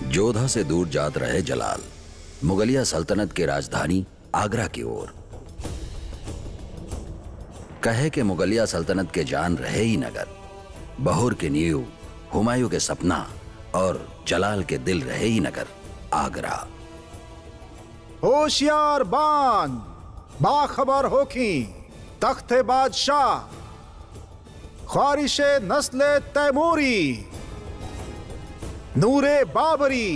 जोधा से दूर जात रहे जलाल मुगलिया सल्तनत की राजधानी आगरा की ओर कहे कि मुगलिया सल्तनत के जान रहे ही नगर बहूर के नींव हुमायूं के सपना और जलाल के दिल रहे ही नगर आगरा होशियार बान बाखबर होखी तख्ते बादशाह ख्वारिश नस्ल तैमूरी नूरे बाबरी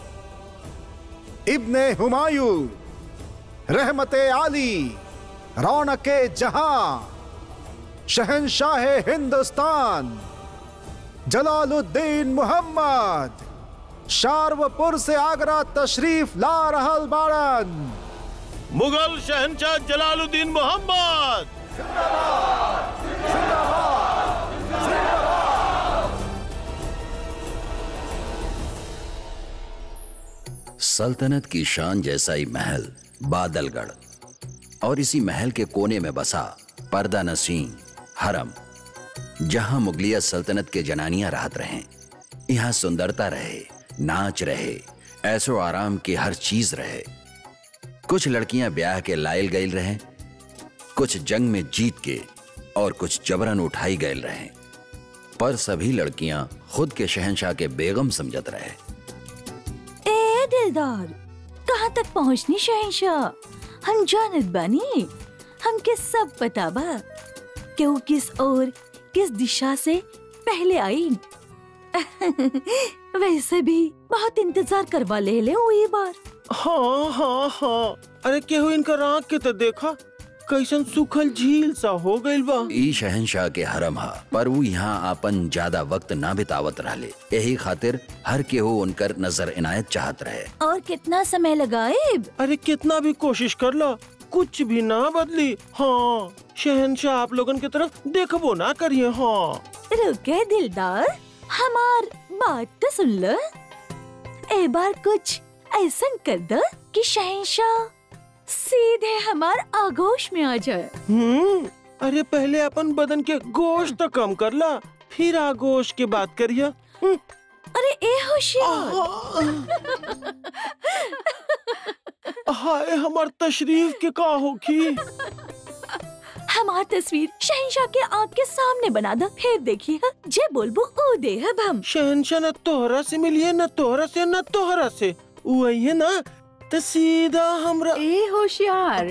इब्ने हुमायूं रहमत आली रौनक जहां शहनशाह हिंदुस्तान जलालुद्दीन मोहम्मद शारवपुर से आगरा तशरीफ ला रहल बाड़न मुगल शहनशाह जलालुद्दीन मोहम्मद सल्तनत की शान जैसा ही महल बादलगढ़ और इसी महल के कोने में बसा पर्दा नसीन हरम जहां मुगलिया सल्तनत के जनानियां राहत रहे यहाँ सुंदरता रहे नाच रहे ऐसो आराम की हर चीज रहे कुछ लड़कियां ब्याह के लायल गईल रहे कुछ जंग में जीत के और कुछ जबरन उठाई गईल रहे पर सभी लड़कियां खुद के शहनशाह के बेगम समझत रहे ए दिलदार कहाँ तक पहुँचनी शहनशाह हम जानत बानी हमके सब पता बा कि वो किस और किस दिशा से पहले आई वैसे भी बहुत इंतजार करवा ले ले वो ये बार हाँ हाँ हाँ अरे केहू इनकर आँख के तो देखा कैसन सुखल झील सा हो गइल बा ई शहनशाह के हरम हा पर वो यहाँ आपन ज्यादा वक्त ना बितावत रहले यही खातिर हर केहू उनकर नजर इनायत चाहत रहे और कितना समय लगाए अरे कितना भी कोशिश कर ला कुछ भी ना बदली हाँ शहनशाह आप लोगन की तरफ देखबो ना करिए हाँ रुके दिलदार हमार बात तो सुन लो ए बार कुछ ऐसा कर दो कि शहनशाह सीधे हमार आगोश में आ जाए हम्म अरे पहले अपन बदन के गोश्त तो कम कर ला फिर आगोश की बात करिए हम्म, अरे ए होशियार हाय हमार तशरीफ के का होखी हमार तस्वीर शहनशाह के आँख के सामने बना दो फिर देखिए जे बोलबो ओ दे अब हम शहनशाह न तोहरा से मिलिए न तोहरा से न तोहरा से वही है ना तो सीधा हमरा ए होशियार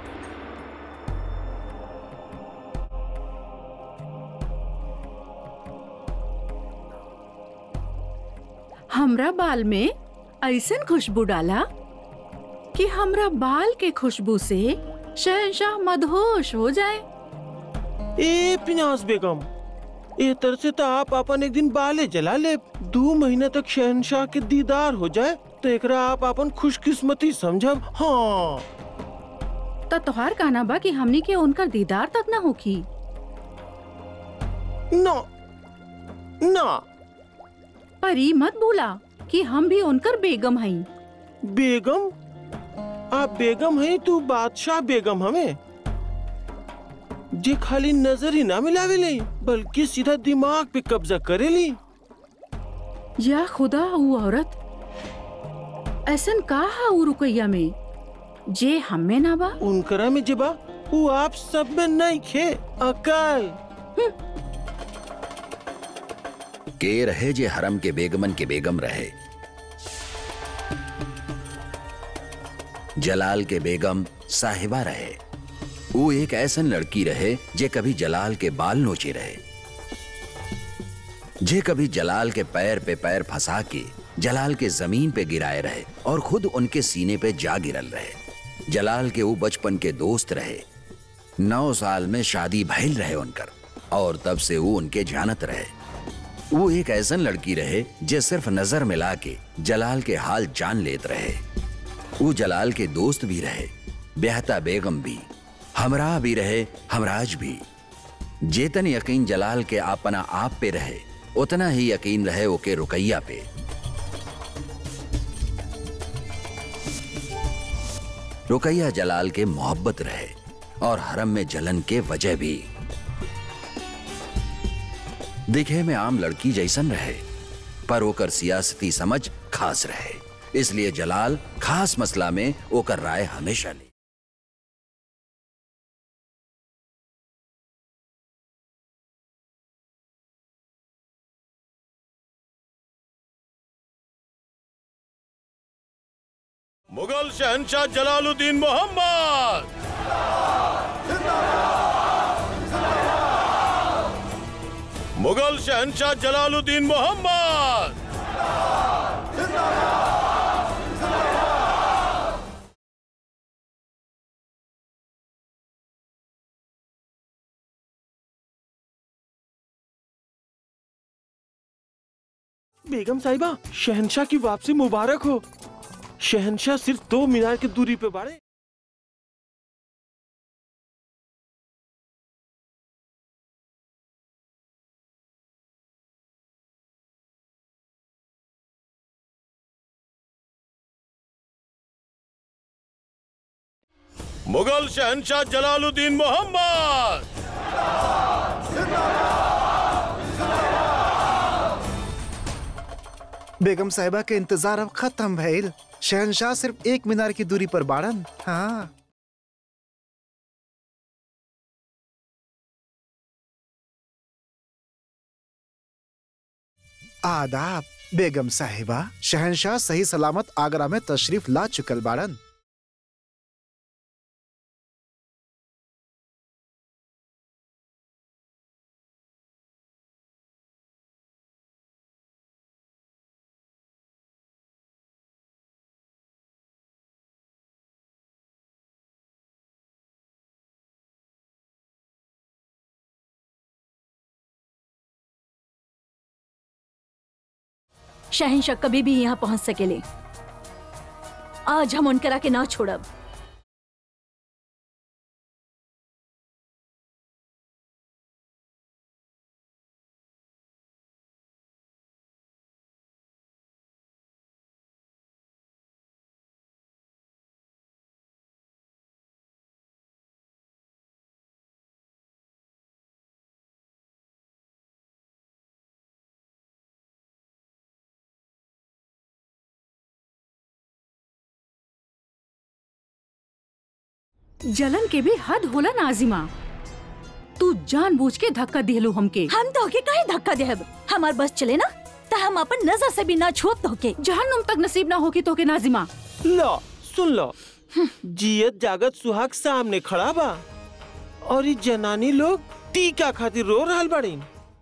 हमरा बाल में ऐसन खुशबू डाला कि हमरा बाल के खुशबू से शहनशाह मदहोश हो जाए ए पिनास बेगम ए तरह से तो आप अपन एक दिन बाले जला ले दो महीना तक शहनशाह के दीदार हो जाए तो एकरा आप अपन खुशकिस्मती समझब हाँ तो तोहार कहना बा कि हमनी के उनकर दीदार तक न होखी ना ना पर ई मत भूला कि हम भी उनकर बेगम हई बेगम आप बेगम हैं तू बादशाह बेगम हमें जे खाली नजर ही ना मिलावे ले बल्कि सीधा दिमाग पे कब्जा करे ली या खुदा वो औरत ऐसन का हा उ रुकैया में जे हमें ना बा उनकरा में जेबा वो आप सब में नहीं खे अकल के रहे जे हरम के बेगमन के बेगम रहे जलाल के बेगम साहिबा रहे वो एक ऐसन लड़की रहे जे कभी जलाल के बाल नोचे रहे जे कभी जलाल के पैर पे पैर फंसा के जलाल के जमीन पे गिराए रहे और खुद उनके सीने पे जा गिरल रहे जलाल के वो बचपन के दोस्त रहे नौ साल में शादी भइल रहे उनकर और तब से वो उनके जानत रहे वो एक ऐसन लड़की रहे जे सिर्फ नजर मिला के जलाल के हाल जान लेत रहे वो जलाल के दोस्त भी रहे बेहता बेगम भी हमरा भी रहे हमराज भी जेतन यकीन जलाल के अपना आप पे रहे उतना ही यकीन रहे ओके रुकैया पे रुकैया जलाल के मोहब्बत रहे और हरम में जलन के वजह भी दिखे में आम लड़की जैसन रहे पर ओकर सियासती समझ खास रहे इसलिए जलाल खास मसला में ओकर राय हमेशा ले मुगल शहनशाह जलालुद्दीन मोहम्मद मुगल शहनशाह जलालुद्दीन मोहम्मद बेगम साहिबा शहनशाह की वापसी मुबारक हो शहनशाह सिर्फ दो मीनार की दूरी पे बाड़े मुगल शहनशाह जलालुद्दीन मोहम्मद बेगम साहिबा के इंतजार अब खत्म भइल शहनशाह सिर्फ एक मीनार की दूरी पर बाड़न हाँ आदाब बेगम साहिबा शहनशाह सही सलामत आगरा में तशरीफ ला चुकल बाड़न शहनशाह कभी भी यहाँ पहुँच सकेले आज हम उनकरा के ना छोड़ब जलन के भी हद होला नाजिमा तू जानबूझ के धक्का दिलू हमके हम तो के काहे धक्का देब हमार बस चले ना तो हम अपन नजर से भी ना छुप तो के जहन्नुम तक नसीब ना होगी तो के नाजिमा लो सुन लो जियत जागत सुहाग सामने खड़ा बा और ये जनानी लोग टीका खातिर रो रहल बाड़ीन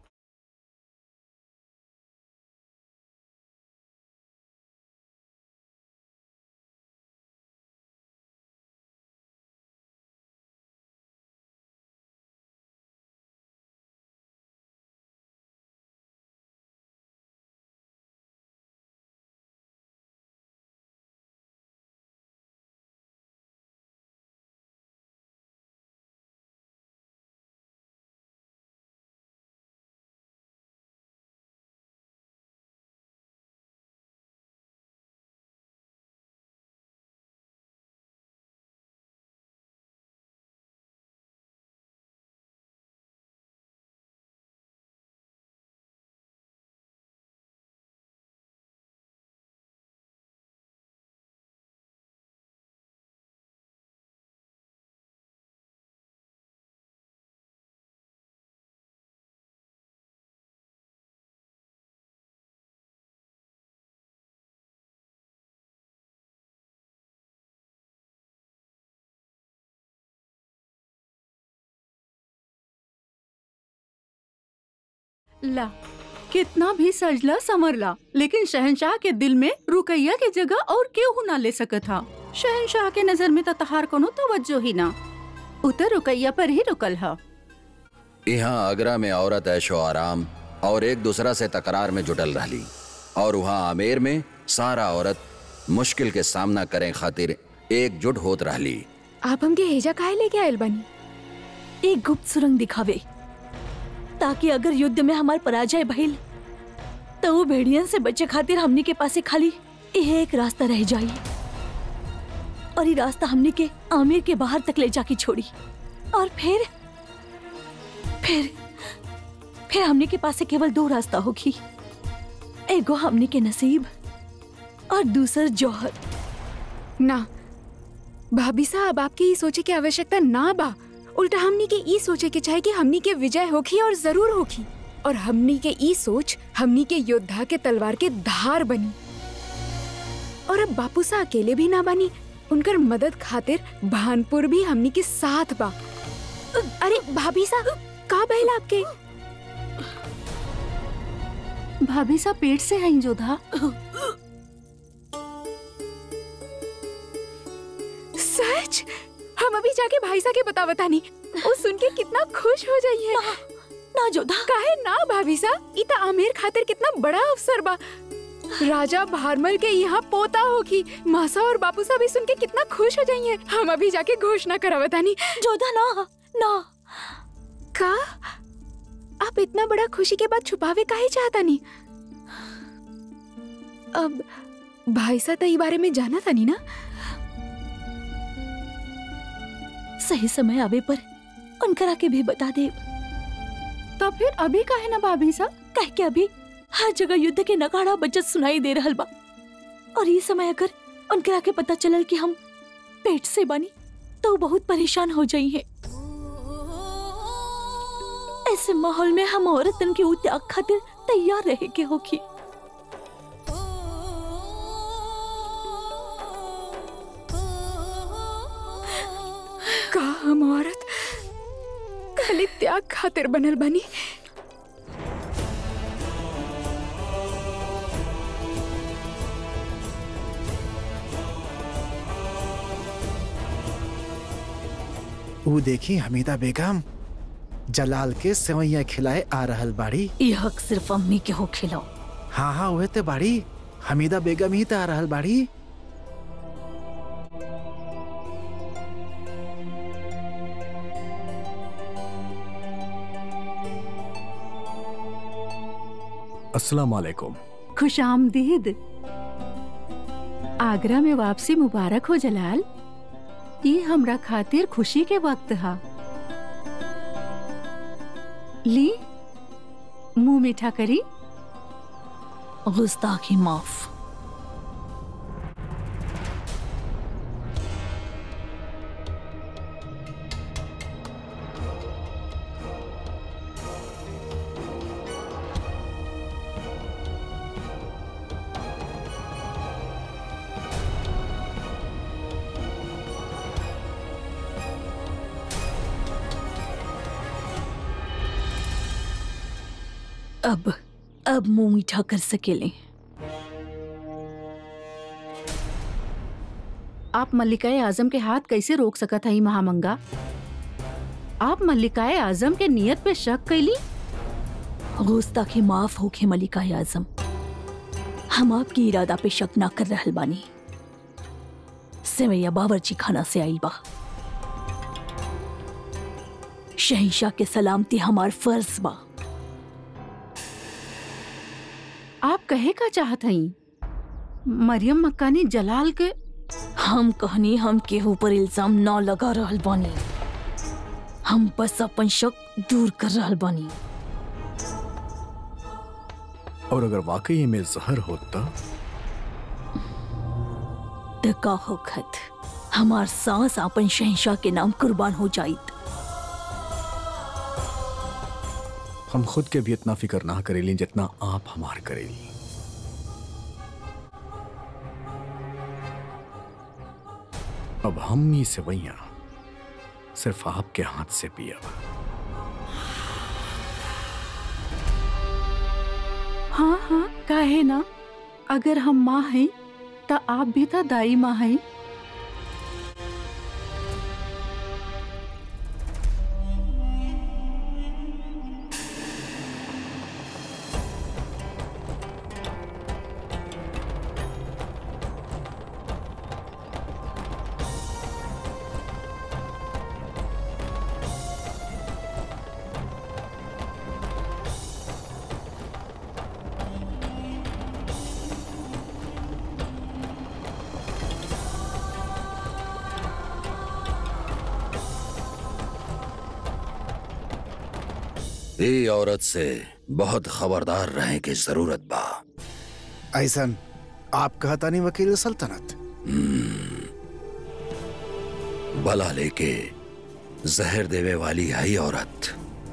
ला कितना भी सजला समरला लेकिन शहनशाह के दिल में रुकैया के जगह और केहू ना ले सकत था शहनशाह के नजर में तो तहार कोनो तवज्जो ही ना उतर रुकैया पर ही रुकल हा यहाँ आगरा में औरत ऐशो आराम और एक दूसरा से तकरार में जुटल रहली और वहाँ आमेर में सारा औरत मुश्किल के सामना करें खातिर एकजुट होत रहली आप हमके हेजा काहे लेके आयल बनी एक गुप्त सुरंग दिखावे ताकि अगर युद्ध में हमार पराजय भइल तो वो भेड़ियन से बचे खातिर हमनी के पासे खाली यह एक रास्ता रह जाई और ये रास्ता हमनी के आमिर के बाहर तक ले जाके छोड़ी और फिर फिर फिर हमनी के पास से केवल दो रास्ता होगी एगो हमनी के नसीब और दूसर जौहर ना भाभी साहब आपके ये सोचे की आवश्यकता ना बा उल्टा हमनी के ई सोचे के चाहे कि हमनी के विजय होखी और जरूर होखी और हमनी के ई सोच हमनी के योद्धा के तलवार के धार बनी और अब बापू सा अकेले भी ना बनी उनकर मदद खातिर भानपुर भी हमनी के साथ बा अरे भाभी सा का बहला आपके भाभी सा पेट से हैं जोधा सच हम अभी जाके भाई सा के बता बतानी वो सुन के कितना खुश हो जाइए ना जोधा काहे ना भाभी सा इता आमिर खातिर कितना बड़ा अवसर बा राजा भारमल के यहाँ पोता होगी मासा और बापू साहब भी सुन के कितना खुश हो जाइए हम अभी जाके घोषणा करा बतानी जोधा ना ना का आप इतना बड़ा खुशी के बाद छुपावे काहे चाहता नहीं अब भाई सा तो ई बारे में जाना था नहीं ना सही समय आवे पर उनकरा के भी बता दे तो फिर अभी काहे ना भाभी सा कह के अभी हर जगह युद्ध के नगाड़ा बजत सुनाई दे रहल बा और ये समय अगर उनकरा के पता चलल कि हम पेट से बनी तो वो बहुत परेशान हो जाई है ऐसे माहौल में हम औरतन के उ त्याग खातिर तैयार रहे के होगी का हम औरत खाली त्याग खातिर बनल बनी ऊ देखी हमीदा बेगम जलाल के सेवैया खिलाए आ रहल बाड़ी ये हक सिर्फ अम्मी के हो खिलाओ हाँ हाँ उहे ते बाड़ी हमीदा बेगम ही तो आ रहल बाड़ी अस्सलाम वालेकुम खुश आमदीद आगरा में वापसी मुबारक हो जलाल ये हमरा खातिर खुशी के वक्त हा ली मुंह मीठा करी गुस्ताखी माफ अब अब मुंह मीठा कर सकेले आप मल्लिकाए आजम के हाथ कैसे रोक सकत हई महामंगा आप मल्लिकाए आजम के नियत पे शक कैली गुस्ताखी माफ होके मलिका आजम हम आपकी इरादा पे शक ना कर रहल बानी सेवैया बावर्ची खाना से आई बा शहंशाह के सलामती हमार फर्ज बा आप कहे का चाहत हई मरियम मक्कानी जलाल के हम कहनी हम केहू पर इल्जाम न लगा रहल बानी हम बस अपन शक दूर कर रहल बानी और अगर वाकई में जहर होता त का होखत हमार सांस अपन शहंशाह के नाम कुर्बान हो जाइत हम खुद के भी इतना फिक्र ना करेली जितना आप हमार करेली अब हम ही सेवैया सिर्फ आपके हाथ से पिया हाँ हाँ काहे ना अगर हम माँ हैं तो आप भी तो दाई माँ हैं ये औरत से बहुत खबरदार रहने की जरूरत बा ऐसन आप कहता नहीं वकील सल्तनत बला लेके जहर देवे वाली आई औरत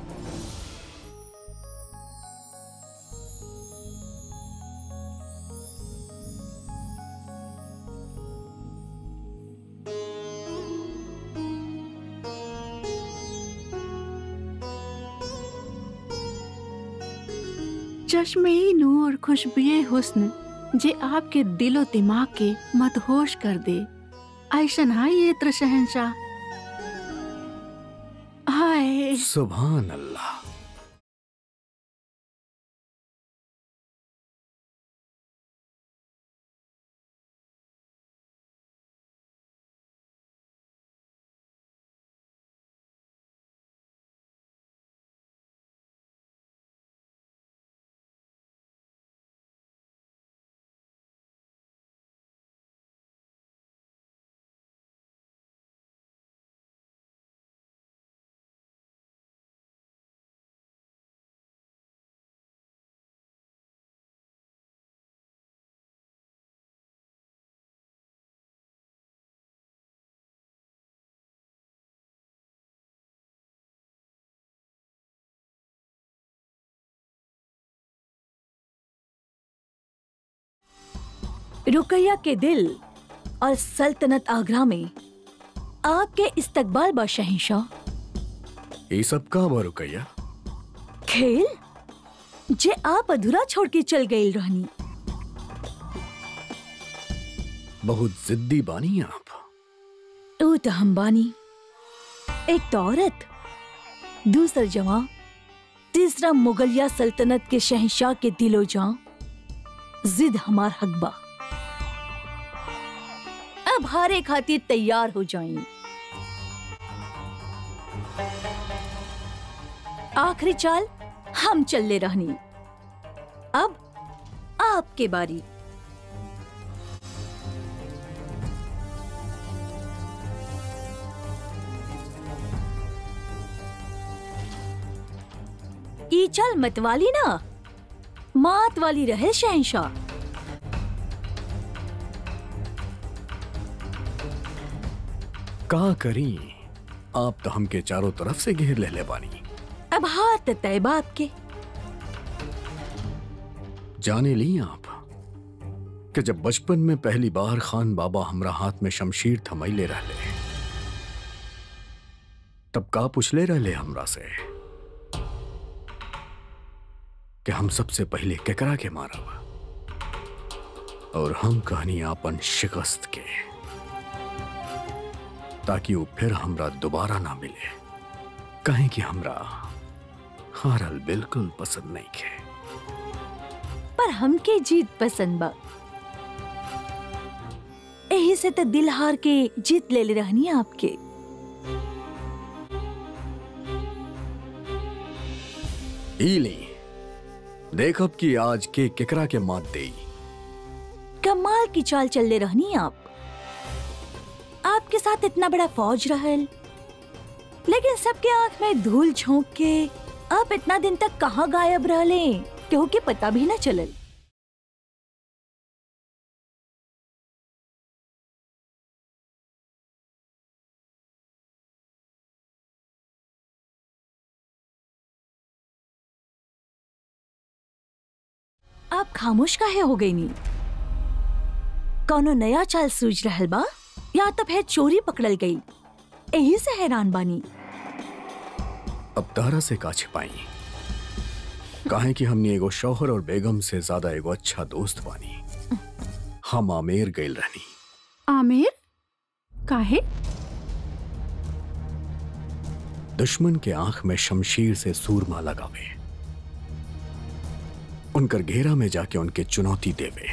चश्मे नूर खुशबुए हुस्न जे आपके दिलो दिमाग के मदहोश कर दे ऐसन हाय ये त्र शहनशाह हाय सुभान अल्लाह रुकैया के दिल और सल्तनत आगरा में आपके इस्तकबाल बा शहनशाह ये सब का बा रुकैया खेल जे आप अधूरा छोड़ के चल गई रहनी बहुत जिद्दी बानी आप ऊ तो हम बानी एक तो औरत दूसर जवां तीसरा मुगलिया सल्तनत के शहंशाह के दिलो जां जिद हमार हक बा अब हारे खातिर तैयार हो जाएं आखिरी चाल हम चलले रहनी अब आपके बारी ई चल मतवाली ना मात वाली रहे शहनशाह का करी आप तो हमके चारों तरफ से घेर ले ले बानी अब हाथ तय बाप के जाने ली आप कि जब बचपन में पहली बार खान बाबा हमरा हाथ में शमशीर थमैले रहले तब का पुछले रहले हमरा से कि हम सबसे पहले केकरा के मारब और हम कहनी आपन शिकस्त के ताकि वो फिर हमरा दोबारा ना मिले कहें कि हमरा हारल बिल्कुल पसंद नहीं के पर हमके जीत पसंद बा यही से तो दिल हार के जीत ले ले रहनी आपके ईली देखब कि आज के केकरा के मात देई कमाल की चाल चल ले रहनी आप आपके साथ इतना बड़ा फौज रहल लेकिन सबके आंख में धूल झोंक के आप इतना दिन तक कहाँ गायब रहले केहू के पता भी न चलल आप खामोश काहे हो गई नी कौनो नया चाल सूझ रहल बा या तो फिर चोरी पकड़ल गई यही से हैरान बानी अब तारा से का छिपाई काहे कि हमने एगो शौहर और बेगम से ज्यादा एगो अच्छा दोस्त बानी हम आमेर गइल रहनी आमिर काहे दुश्मन के आंख में शमशीर से सूरमा लगावे उनकर घेरा में जाके उनके चुनौती देवे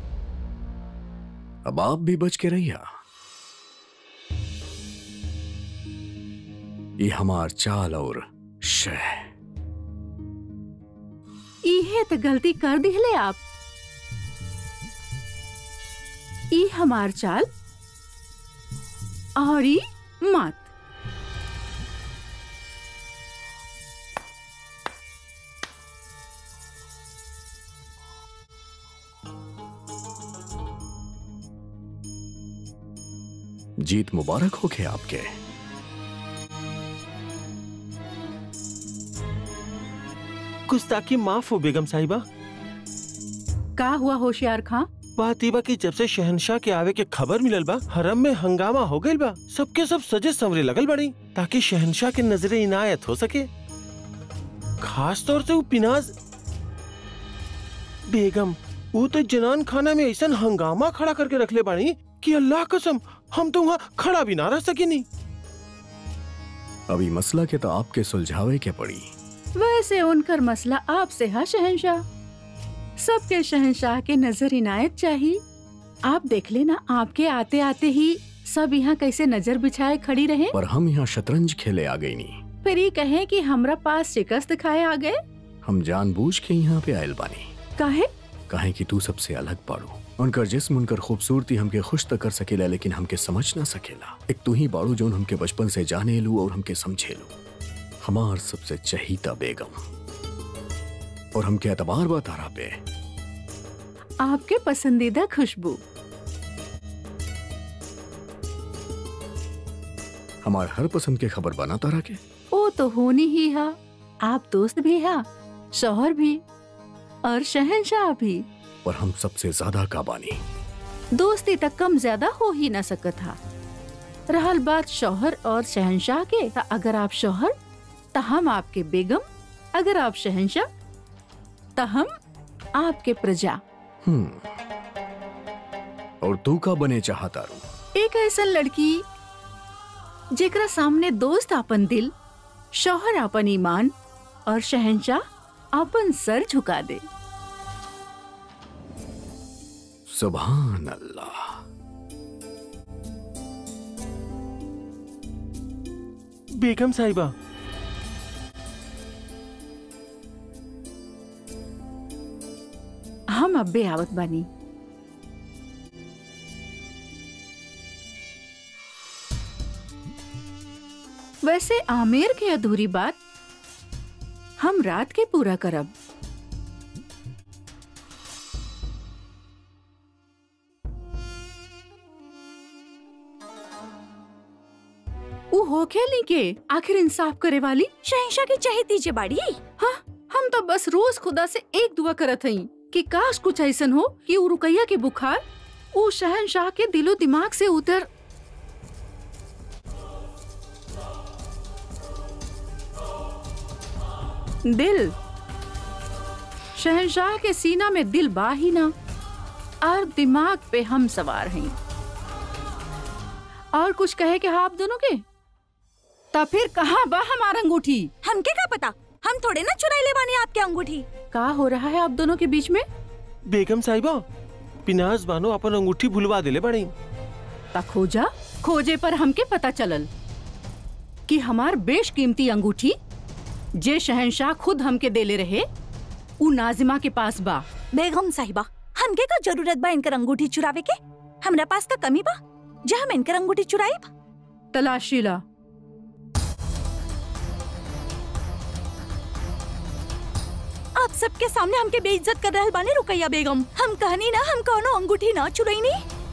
अब आप भी बच के रहिया ये हमार चाल और शह इहे तो गलती कर दिहले आप ई हमार चाल और ई मत जीत मुबारक हो के आपके गुस्ताखी माफ हो बेगम साहिबा का हुआ होशियार खां बात ई बा कि जब से शहनशाह के आवे के खबर मिलल बा हरम में हंगामा हो गइल बा सबके सब सजे संवरे लगल बड़ी ताकि शहनशाह के नजरे इनायत हो सके खास तौर से वो पिनाज बेगम वो तो जनान खाना में ऐसा हंगामा खड़ा करके रखले बाड़ी कि अल्लाह कसम हम तो वहाँ खड़ा भी ना रह सकेनी अभी मसला के तो आपके सुलझावे के पड़ी वैसे उनकर मसला आपसे है शहनशाह सबके शहनशाह के नजर इनायत चाहिए आप देख लेना आपके आते आते ही सब यहाँ कैसे नजर बिछाए खड़ी रहे पर हम यहाँ शतरंज खेले आ गई नहीं फिर ये कहें कि हमरा पास शिकस्त खाए आ गए हम जानबूझ के यहाँ पे आयल बानी काहे काहे कि तू सबसे अलग बाड़ू उनकर जिस्म उनकर खूबसूरती हमके खुश तो कर सकेला लेकिन हमके समझ ना सकेला एक तू ही बाड़ू जो हमके बचपन से जाने लू और हमके समझे लू हमार सबसे चहीता बेगम और हमके एतबार बा तारा पे आपके पसंदीदा खुशबू हमार हर पसंद के खबर बना तारा के वो तो होनी ही है आप दोस्त भी है शौहर भी और शहनशाह भी और हम सबसे ज्यादा काबानी दोस्ती तक कम ज्यादा हो ही न सकत था रहल बात शौहर और शहनशाह के त अगर आप शौहर त हम आपके बेगम अगर आप शहनशाह त हम आपके प्रजा हम्म और तू का बने चाहता रू एक ऐसा लड़की जेकरा सामने दोस्त आपन दिल शौहर आपन ईमान और शहनशाह आपन सर झुका दे सुभान अल्लाह बेगम साहिबा हम अब्बे आवत बानी वैसे आमेर के अधूरी बात हम रात के पूरा करब उ हो खेली के आखिर इंसाफ करे वाली शहनशाह की चाहे दीजिए बाड़ी हाँ हम तो बस रोज खुदा से एक दुआ करत हई कि काश कुछ ऐसन हो कि उ रुकैया के बुखार उ शहनशाह के दिलो दिमाग से उतर दिल शहनशाह के सीना में दिल बा ही ना और दिमाग पे हम सवार हैं और कुछ कहे कि हाँ आप दोनों के ता फिर कहाँ बा हमारा अंगूठी हमके का पता हम थोड़े ना चुराई ले बानी आपके अंगूठी का हो रहा है आप दोनों के बीच में बेगम साहिबा पिनाज बानो अपन अंगूठी भुलवा दिले बड़ी ता खोजा खोजे पर हमके पता चलल कि हमार बेशकीमती अंगूठी जे शहनशाह खुद हमके देले रहे उ नाजिमा के पास बा बेगम साहिबा हमके का जरूरत बा इनकर अंगूठी चुरावे के हमरा पास का कमी बा जा हम इनकर अंगूठी चुराई तलाशी ला आप सबके सामने हमके बेइज्जत कर रहल बानी रुकैया बेगम हम कहनी ना हम कौनो अंगूठी ना चुराईनी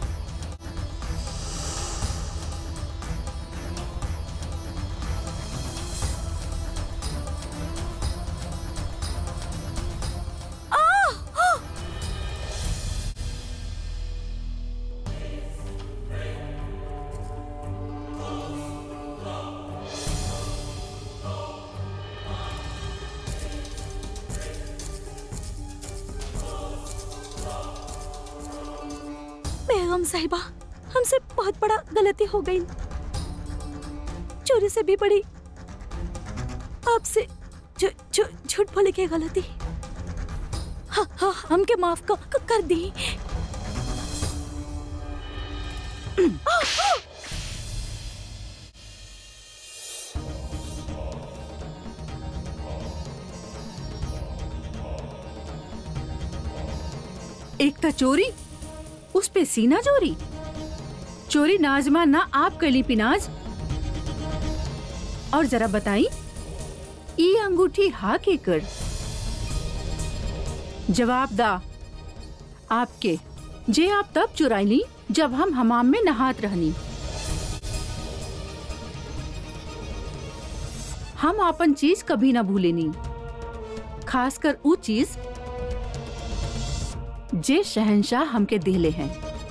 बेगम साहिबा हमसे बहुत बड़ा गलती हो गई चोरी से भी बड़ी आपसे झू- झू- झूठ बोले की गलती हाँ हाँ हमके माफ कर, कर, कर दी एक था चोरी उस पे सीना चोरी चोरी नाजमा ना आप कली पिनाज और जरा बताई ई अंगूठी हा के कर जवाब दा आपके जे आप तब चुराई ली जब हम हमाम में नहात रहनी हम अपन चीज कभी ना भूलेनी खासकर ऊ चीज जे शहनशाह हमके देले हैं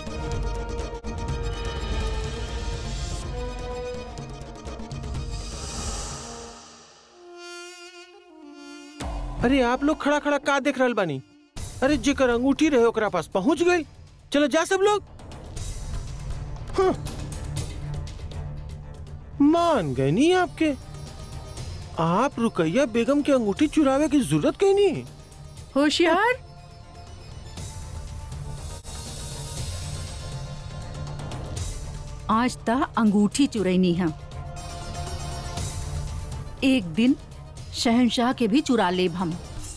अरे आप लोग खड़ा खड़ा का देख रहल बानी अरे जेकर अंगूठी रहे ओकरा पास पहुंच गई चलो जा सब लोग हाँ। मान गए नहीं आपके आप रुकैया बेगम की अंगूठी चुरावे की जरूरत कहीं नहीं होशियार आज ता अंगूठी चुरैनी है एक दिन शहनशाह के भी चुरा लेब हम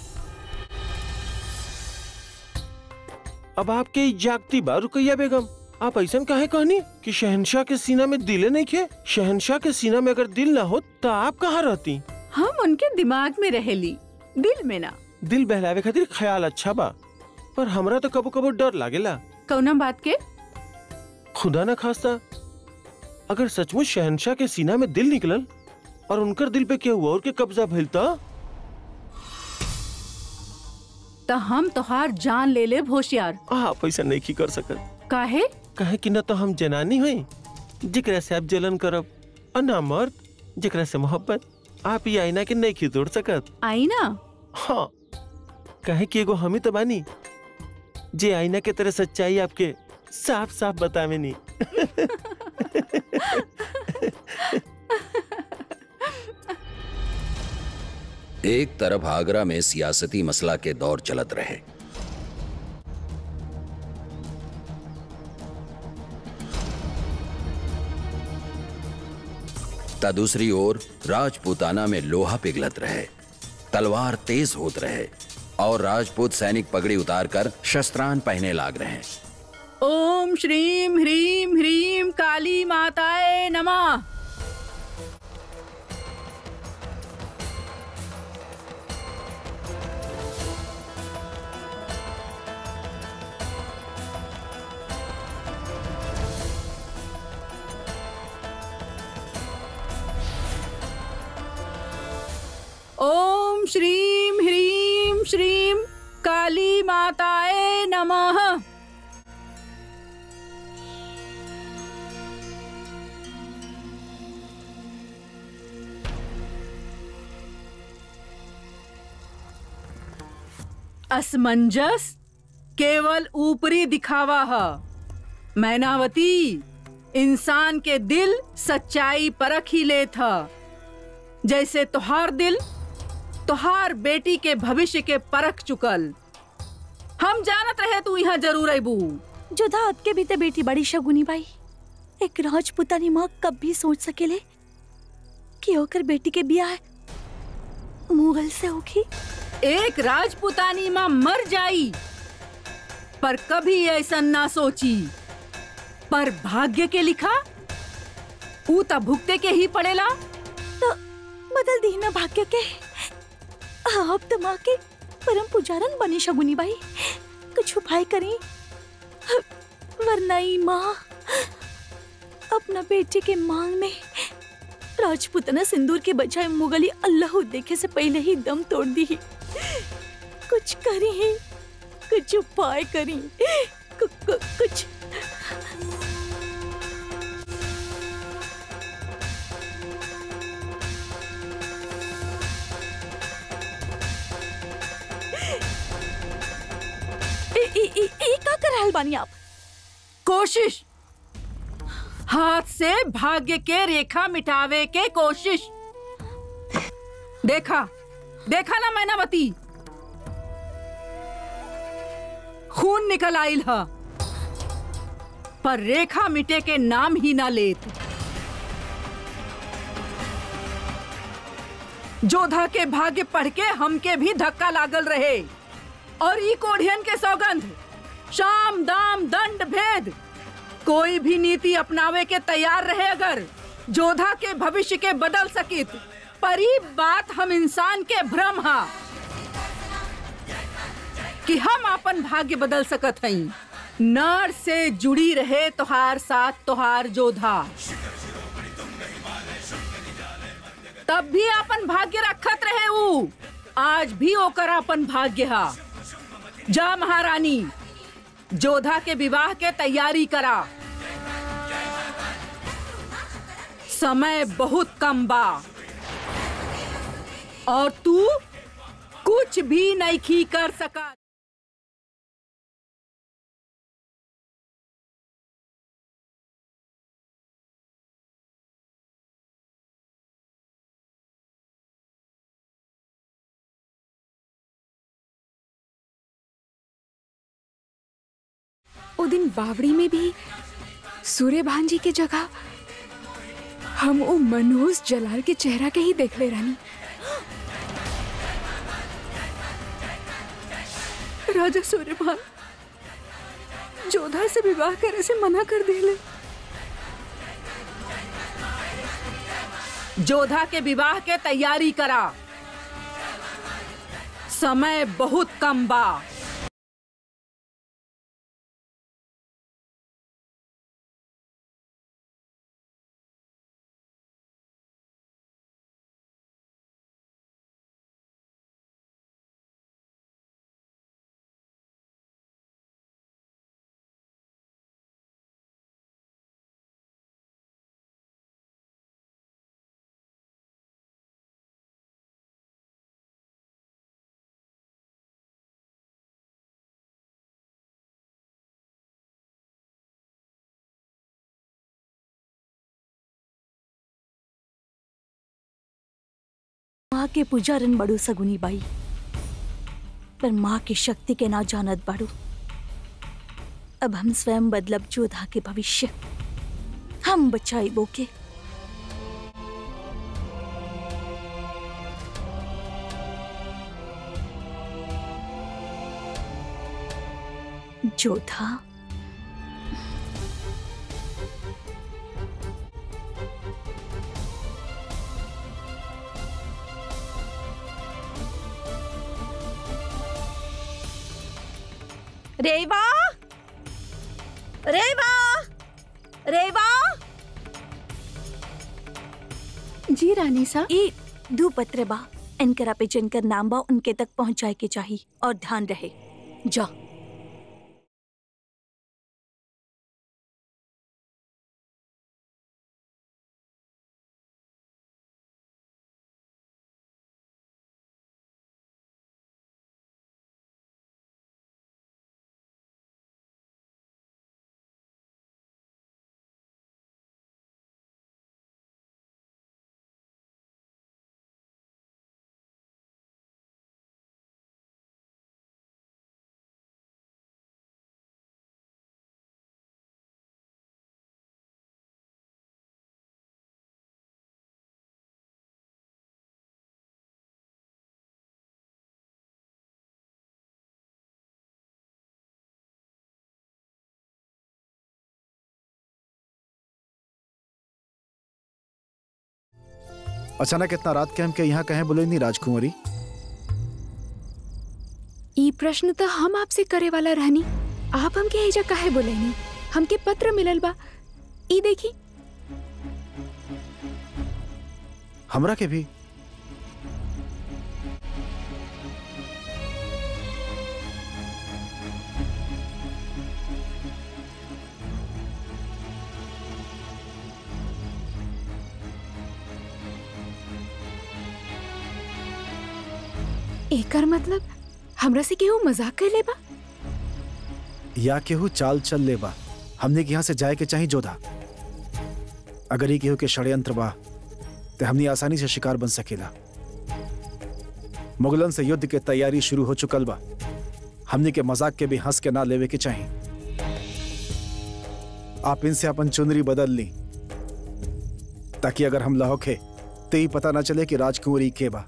अब आपके ई जागती बा रुकैया बेगम आप ऐसा काहे कहनी कि शहनशाह के सीना में दिले नहीं खे शहनशाह के सीना में अगर दिल ना हो तो आप कहाँ रहती हम उनके दिमाग में रहेली दिल में ना दिल बहलावे खातिर ख्याल अच्छा बा पर हमरा तो कबो कबो डर लागेला कौना बात के खुदा न खास्ता अगर सचमुच शहनशाह के सीना में दिल निकलल और उनकर दिल पे क्या हुआ और के कब्जा भइल त तो हम तोहार जान ले ले होशियार आप ऐसा नहीं की कर सकत काहे कहे कि न तो हम जनानी हुई जिकरा से आप जलन करब और ना मर्द जिकरा से मोहब्बत आप ये आईना के नहीं खिदोड़ सकत आई ना हाँ कहे कि एगो हम ही तो बानी जे आईना के तरह सच्चाई आपके साफ साफ बतावे नी एक तरफ आगरा में सियासती मसला के दौर चलत रहे ता दूसरी ओर राजपूताना में लोहा पिघलत रहे तलवार तेज होत रहे और राजपूत सैनिक पगड़ी उतारकर शस्त्रान पहने लाग रहे ओम श्रीम ह्रीम ह्रीम काली माताए नमः ओम श्रीम ह्रीम श्रीम काली माताए नमः असमंजस केवल ऊपरी दिखावा है मैनावती इंसान के दिल सच्चाई परख ही ले था जैसे तुहार दिल तुहार बेटी के भविष्य के परख चुकल हम जानत रहे तू यहाँ जरूर अबू जोधा आपके भी ते बेटी बड़ी शगुनी बाई एक राजपुतानी माँ कब भी सोच सकेले कि ओकर बेटी के बियाह मुगल से होगी एक राजपुतानी माँ मर जाई पर कभी ऐसा ना सोची पर भाग्य के लिखा ऊ त भुगते के ही पड़ेला तो बदल दी ना भाग्य के आप तो माँ के परम पुजारन बनी शगुनी बाई कुछ उपाय करी वरना ही माँ अपना बेटे के मांग में राजपुतना सिंदूर के बजाय मुगली अल्लाह देखे से पहले ही दम तोड़ दी कुछ करी कुछ उपाय करी कु, कु, कुछ ए, ए, ए, ए, का कर रहल बानी आप कोशिश हाथ से भाग्य के रेखा मिटावे के कोशिश देखा देखा ना मैनावती खून निकल आइल ह पर रेखा मिटे के नाम ही ना लेत जोधा के भाग्य पढ़ के हमके भी धक्का लागल रहे और ई कोढ़ियन के सौगंध शाम दाम दंड भेद कोई भी नीति अपनावे के तैयार रहे अगर जोधा के भविष्य के बदल सकित पर ई बात हम इंसान के भ्रम हा कि हम अपन भाग्य बदल सकत हई नर से जुड़ी रहे तोहार साथ तोहार जोधा तब भी अपन भाग्य रखत रहे ऊ आज भी ओकर अपन भाग्य हा जा महारानी जोधा के विवाह के तैयारी करा समय बहुत कम बा और तू कुछ भी नहीं कर सका वो दिन बावड़ी में भी सूर्य भान जी के जगह हम वो मनोज जलाल के चेहरा के ही देख ले रानी राजा सूर्यभान जोधा से विवाह करे से मना कर दिले जोधा के विवाह के तैयारी करा समय बहुत कम बा माँ के पुजारन बड़ू सगुनी बाई पर माँ की शक्ति के ना जानत बाड़ू अब हम स्वयं बदलब जोधा के भविष्य हम बचाई बोके जोधा रेवा रेवा रेवा जी रानी सा ई दू पत्र बा इनकरा पे जिनकर नाम बा उनके तक पहुंचाए के चाहिए और ध्यान रहे जा अचानक इतना रात के हम के यहाँ कहें बोले नहीं राजकुमारी ई प्रश्न तो हम आपसे करे वाला रहनी आप हमके एजा काहे बोलेनी हमके पत्र मिलल बा ई देखी हमरा के भी एकर मतलब हमरा से केहू मजाक कर लेबा या केहू चाल चल ले बा हमने के यहाँ से जाए के चाहिए जोधा अगर ही केहू के षड्यंत्र बा तो हमने आसानी से शिकार बन सकेला मुगलन से युद्ध के तैयारी शुरू हो चुकल बा हमने के मजाक के भी हंस के ना लेवे के चाहिए आप इनसे अपन चुनरी बदल ली ताकि अगर हम लहोखे तो ही पता ना चले कि राजकुंवरी के बा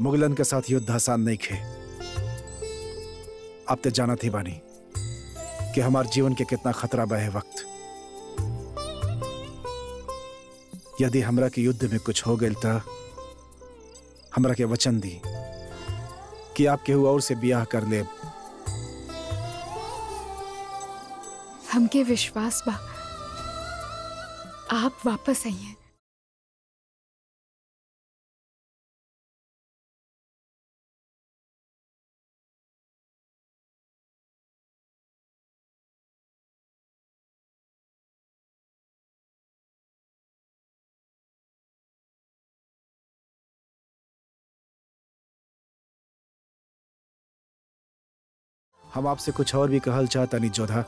मुगलन के साथ युद्ध आसान नहीं खे आप ते जाना थी बानी कि हमार जीवन के कितना खतरा बा है वक्त यदि हमरा के युद्ध में कुछ हो गई तो हमरा के वचन दी कि आप केहू और से ब्याह कर ले हमके विश्वास बा आप वापस आइए हम आपसे कुछ और भी कहल चाहता नहीं जोधा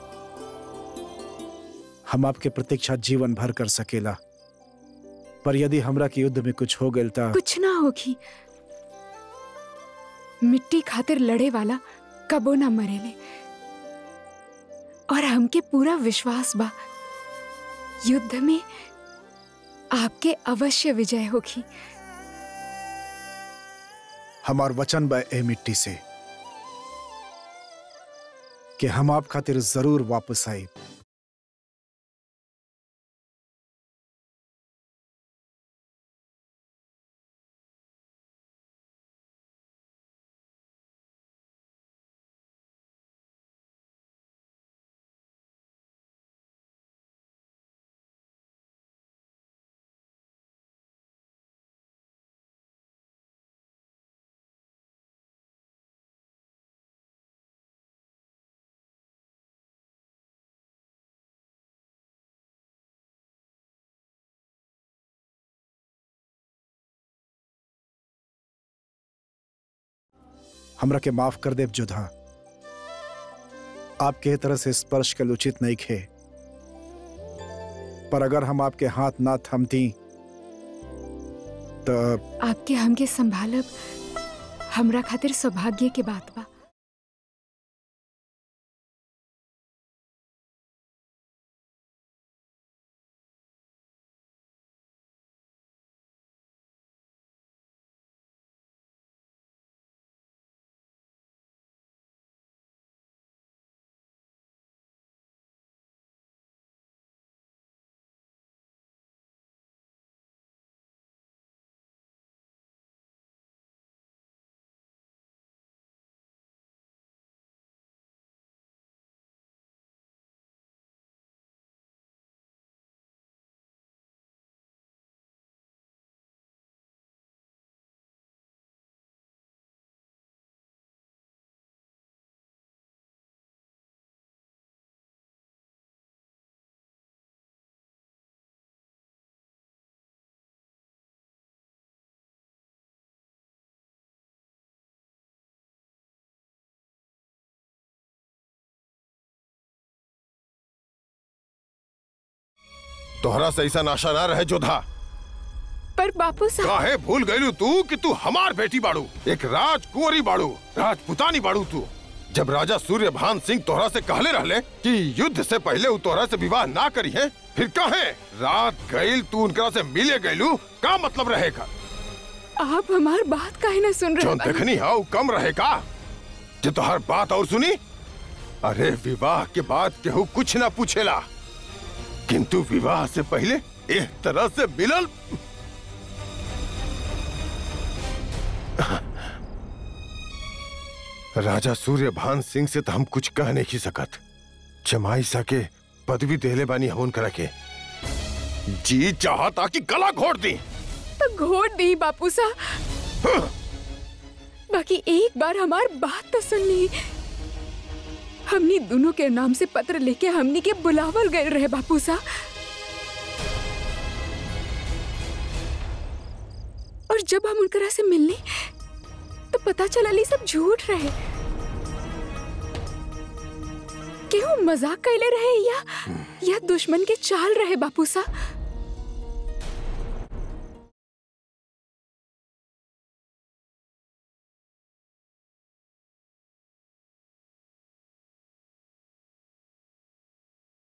हम आपके प्रतीक्षा जीवन भर कर सकेला पर यदि हमरा के युद्ध में कुछ हो गई तो कुछ ना होगी मिट्टी खातिर लड़े वाला कबो ना मरेले और हमके पूरा विश्वास बा युद्ध में आपके अवश्य विजय होगी हमार वचन बा ए मिट्टी से कि हम आप खातिर जरूर वापस आए हमरा के माफ कर देव जोधा आपके तरह से स्पर्श के उचित नहीं खे पर अगर हम आपके हाथ ना थमती तो आपके हमके संभालब हमरा खातिर सौभाग्य के बात बा तोहरा से ऐसा आशा ना रहे जोधा पर बापू साहब काहे भूल गईलू तू कि तू हमार बेटी बाड़ू एक राजकुंवरी बाड़ू राजपुतानी बाड़ू तू जब राजा सूर्यभान सिंह तोहरा से कहले रहले कि युद्ध से पहले उ तोहरा से विवाह ना करी है फिर काहे रात गईल तू उनकरा से मिले गईलू का मतलब रहेगा आप हमार बात काहे ना सुन रहे जो बानी? देखनी है वो कम रहेगा जो तोहर बात और सुनी अरे विवाह के बाद केहू कुछ ना पूछेला किंतु विवाह से पहले एक तरह से मिलल राजा सूर्यभान सिंह से तो हम कुछ कह नहीं सकत जमाई सके पदवी देले बानी हम करा के जी चाहता कि गला घोट दी तो घोट दी बापू साहब बाकी एक बार हमार बात तो सुन ली हमनी दोनों के नाम से पत्र लेके हमनी के बुलावल गए रहे बापू साहब और जब हम उनकरा से मिलने तो पता चला ली सब झूठ रहे केहू मजाक कैले रहे या या दुश्मन के चाल रहे बापू साहब